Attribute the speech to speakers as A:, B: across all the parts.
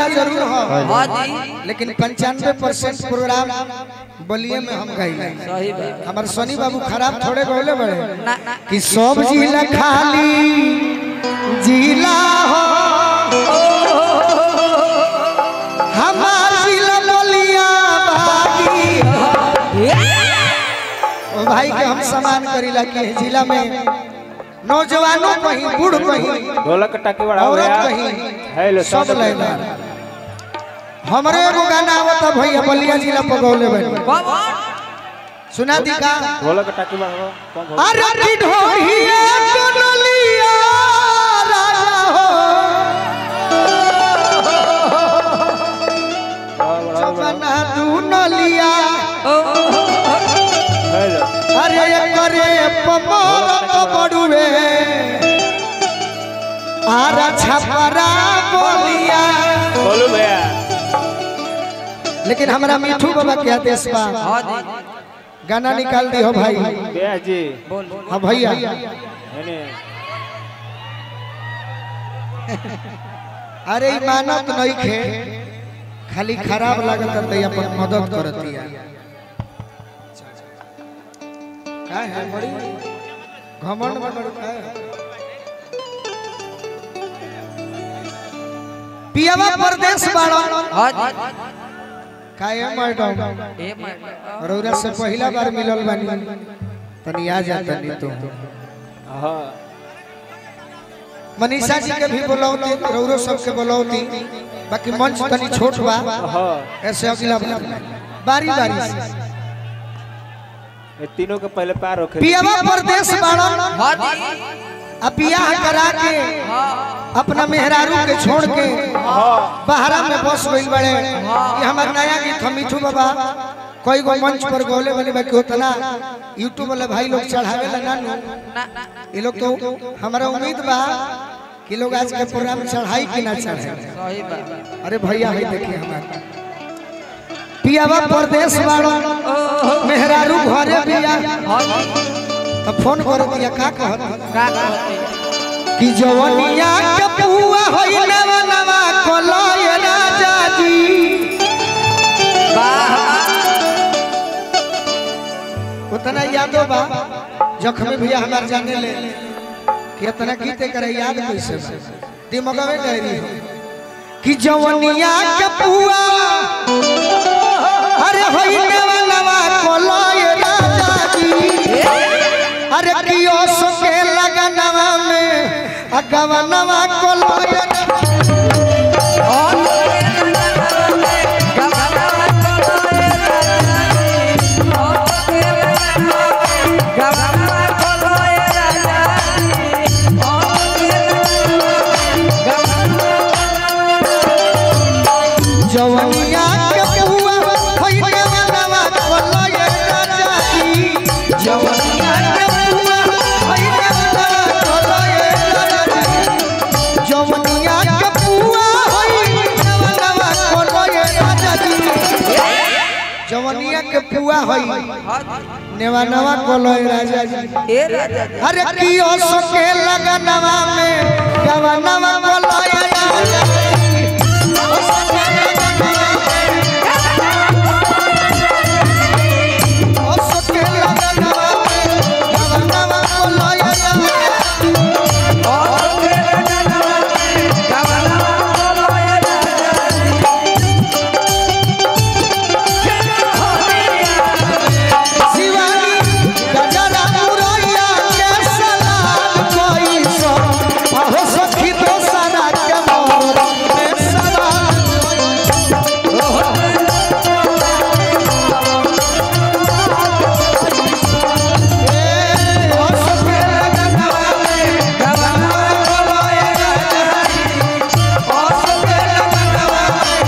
A: जरूर हो
B: हाँ जी
A: लेकिन पंचानवे परसेंट प्रोग्राम बलिए में हम गई
B: सही बात
A: हमार सोनी बाबू खराब थोड़े गौले बड़े
B: ना ना
A: कि सब जिला खाली जिला हो हमार जिला बलिया बागी ओ भाई के हम सम्मान करीला कि जिला में नौजवानों कहीं बूढ़ कहीं
C: ढोलक के टाकी बड़ा
A: औरत
C: गया
A: कहीं
C: हेलो
A: सब लैला हमरे एगो गाना आवता भैया बलिया जिला पर गौले बनी
B: कौन
A: सुना दी का
C: ढोलक के टाकी बड़ा कौन हो
A: अरे की ढोढ़िए दुनलिया राजा हो
C: बड़ा बड़ा
A: जमाना दुनलिया
C: हेलो
A: अरे करे पमर तो बड़ुए आरा छपरा बोलिया
C: बोलू भैया
A: लेकिन हमरा मिठू बाबा के आदेश बा
B: हाँ जी
A: गाना निकाल दी हो भाई
C: भैया जी
B: बोल
A: हाँ भैया
C: हेने
A: अरे ई मानत नहीं खे खाली खराब लागत त अपन मदद करतिया का है बड़ी घमंड में बड़ी का है? पियावा परदेश बाड़ो
B: हाँ जी
A: काहे मैडम
B: ए मैडम
A: रौरा से पहला बार मिलल बानी तनी आ जा तनी तू
C: हां
A: मनीषा जी के भी बुलाओती रौरो सब के बुलाओती बाकी मंच तनी छोट बा
C: हां
A: ऐसे अगला बार बारी बारी से
C: ये तीनों के पहले पार होके
A: पियावा परदेश बाड़ो
B: हाँ जी
A: अब बियाह करा के अपना मेहरारू के छोड़ के बहरा में बस गइल बड़े ये हमार नया गीत हम मिठू बाबा कोई गो मंच पर गौले बने बाकी उतना यूट्यूब वाले भाई लोग चढ़ावे ला ना नु।
B: ना ना
A: ये लोग तो हमारा उम्मीद बा कि लोग आज के प्रोग्राम चढ़ाई कि ना चढ़ाई
B: सही बात
A: अरे भैया भाई देखिए हमारा पियावा परदेश बाड़ो मेहरारू घरे बिया
B: हाँ जी
A: तो फोन कर दिया का कहत
B: का कहते
A: कि जवनिया के पुआ होई नवा नवा कोलय राजा जी उतना यादो बा जखमे भैया हमार जाने ले कि इतना गीते करे याद कैसे बा दिमागवे डायरी हो कि जवनिया के पुआ अरे होई नवा नवा कोलय राजा जी अरे कियो सोके लगनवा में अगवनवा कोलय जवनिया के पुआ होई नवा नवा कोलय राजा जी जवनिया के पुआ होई नवा नवा कोलय राजा जी जवनिया के पुआ होई नवा नवा कोलय राजा जी जवनिया के पुआ होई नेवा नवा कोलय राजा जी अरे कियो सोके लगनवा में गवा नवा कोलय राजा जी ओ सोके ओ सोके लगनवा में गवा नवा कोलय राजा जी शिवानी गजरा मुरैया के सलाम कोई सो अहो सखी तो सदा के मोर में सवाल ए ओ सखी लगनवा में गवनवा कोलय राजा जी ओ सखी लगनवा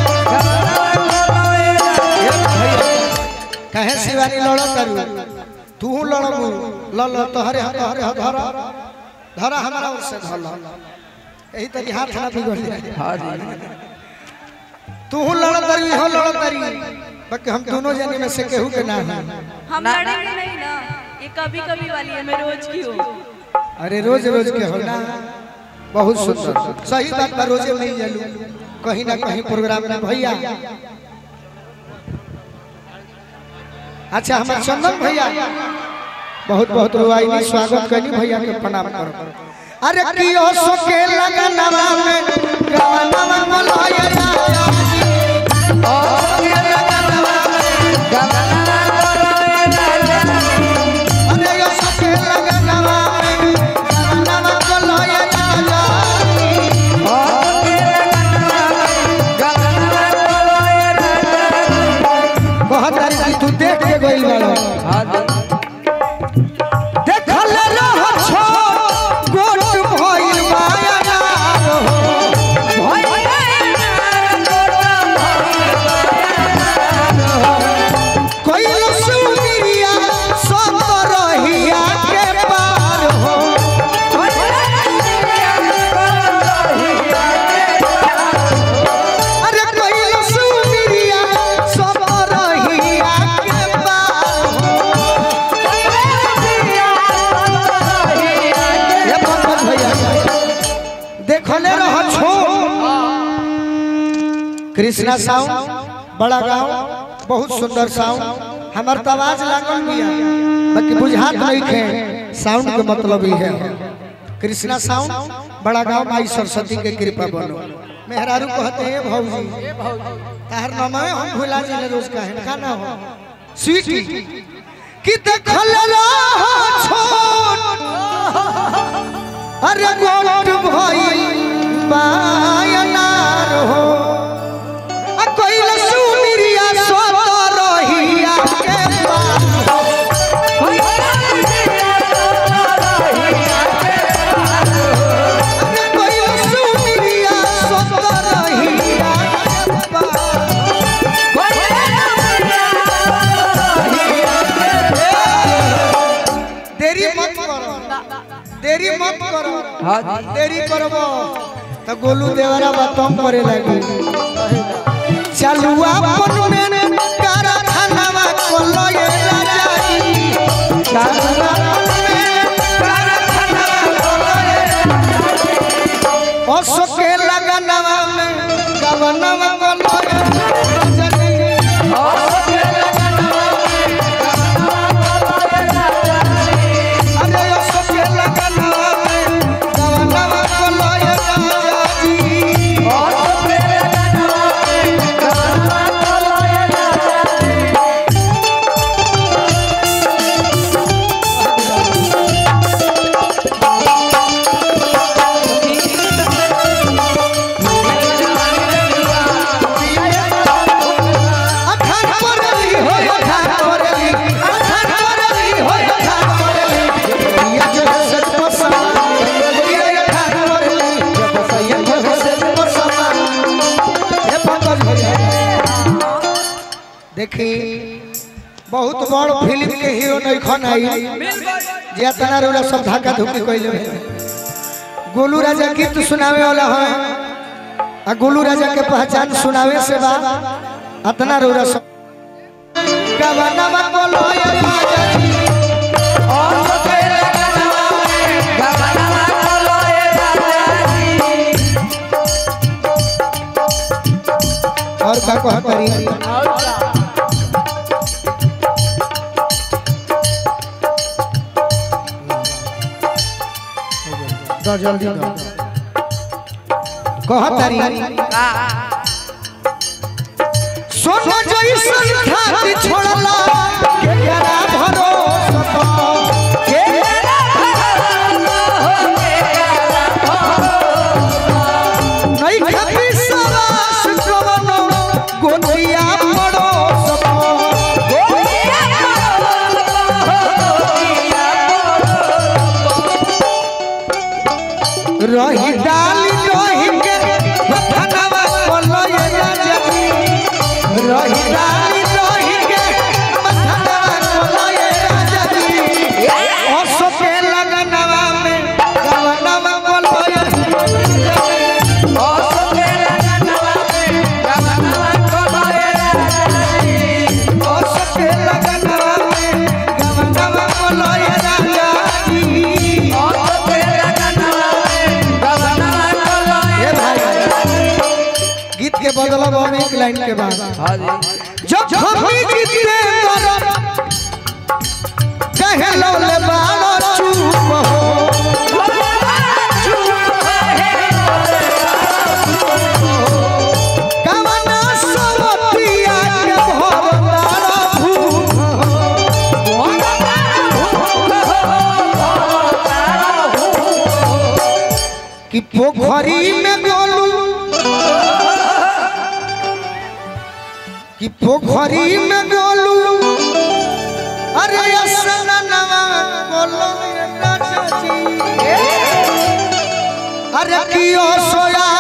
A: कहे शिवानी लड़ करू तू लड़बू ल ल तोहरे हाथ तोहरे हाथ धर धर हमारा ओर से धर यही तरी हाथ ना बिगड़ जाए तू लड़ करी हो लड़ करी बाकी हम दोनों जने में से केहू के ना है
D: हम
B: ना-
D: लड़ेंगे नहीं ना ये कभी कभी वाली है मैं रोज की हूँ
A: अरे रोज रोज के हो ना बहुत सुंदर सही बात बा रोजे नहीं जलू कहीं ना कहीं प्रोग्राम में भैया अच्छा हमारे चंदन भैया बहुत बहुत रुआई स्वागत करनी भैया के प्रणाम करो अरे कियो सोके लगनवा में गवनवा मलाया राजा जी। ओ सोके लगनवा में अरे यो सोके लगनवा में गवनवा मलाया राजा जी। बहुत तारीफ तू देख के गइल बाड़ो देखल रह छो गोट भइल माया हो कोइल सुनिया सब रहिया के पार हो अरे कोइल सुनिया सब रहिया के पार हो ये पंकज भैया देखले रह छो कृष्णा साउंड बड़ा गांव बहुत सुंदर साउंड हमार तो आवाज लागल बिया बाकी बुझात नहीं खे साउंड के मतलब ही है कृष्णा साउंड बड़ा गांव माई सरस्वती के कृपा बनो मेहरारू कहते हैं भौजी ताहर नाम है हम भुला जिले रोज का है का ना हो स्वीटी कि देखल रह छोट अरे गोट भई बायनार हो आ कोइल सुमिरिया सोत रहिया के पार हो। अरे कोइल सुमिरिया सोत रहिया के पार हो। देरी मत करो देरी मत करो देरी करबो तो गोलू देवरा बातम करे लगी चलुआ अपन में कारखानावा कोलो ये राजा जी चलुआ अपन में कारखानावा कोलो ये राजा जी ओ सोके लगनवा में गवनवा कोलो ये राजा जी ओ सोके लगनवा में गवनवा कोलो ये राजा जी अरे ओ सोके लगनवा में गवनवा कोलो ये राजा जी ओ सोके लगनवा में गवनवा कोलो ये राजा जी अठान परली हो अठान परली अठान परली हो अठान परली ये जो सच पसमा ये अठान परली जब सैयद जो सच पसमा ये पंकज भैया देखी बहुत बड़ फिल्म के हीरो नहीं खन आई जे तना रोला सब धक्का धुकी कइले गोलू राजा गीत सुनावे वाला है आ गोलू राजा के पहचान सुनावे से बा अतना रोरा सब गवनवा बोलो ये राजा जी और तेरे गवनवा में गवनवा बोलो ये राजा जी और का कह करी दो जल्दी दो कह तारी सोना जैसन खाती छोड़ला के करा भरोसा के नहीं खाती सवास कवनो गोटिया पड़ोस रही डाली रही के धनवा बोलो ये राजा जी रही डाली रही के मतलब और एक लाइन के बाद
B: हाँ जी
A: जब हमी जीते दर कहे लो ले बालो चुप हो कवना सवतिया के भरतारा भूख हो कि पोखरी में गोलू कि पोखरी में गोलू अरे असननवा गोलू ये राजा जी अरे कियो सोया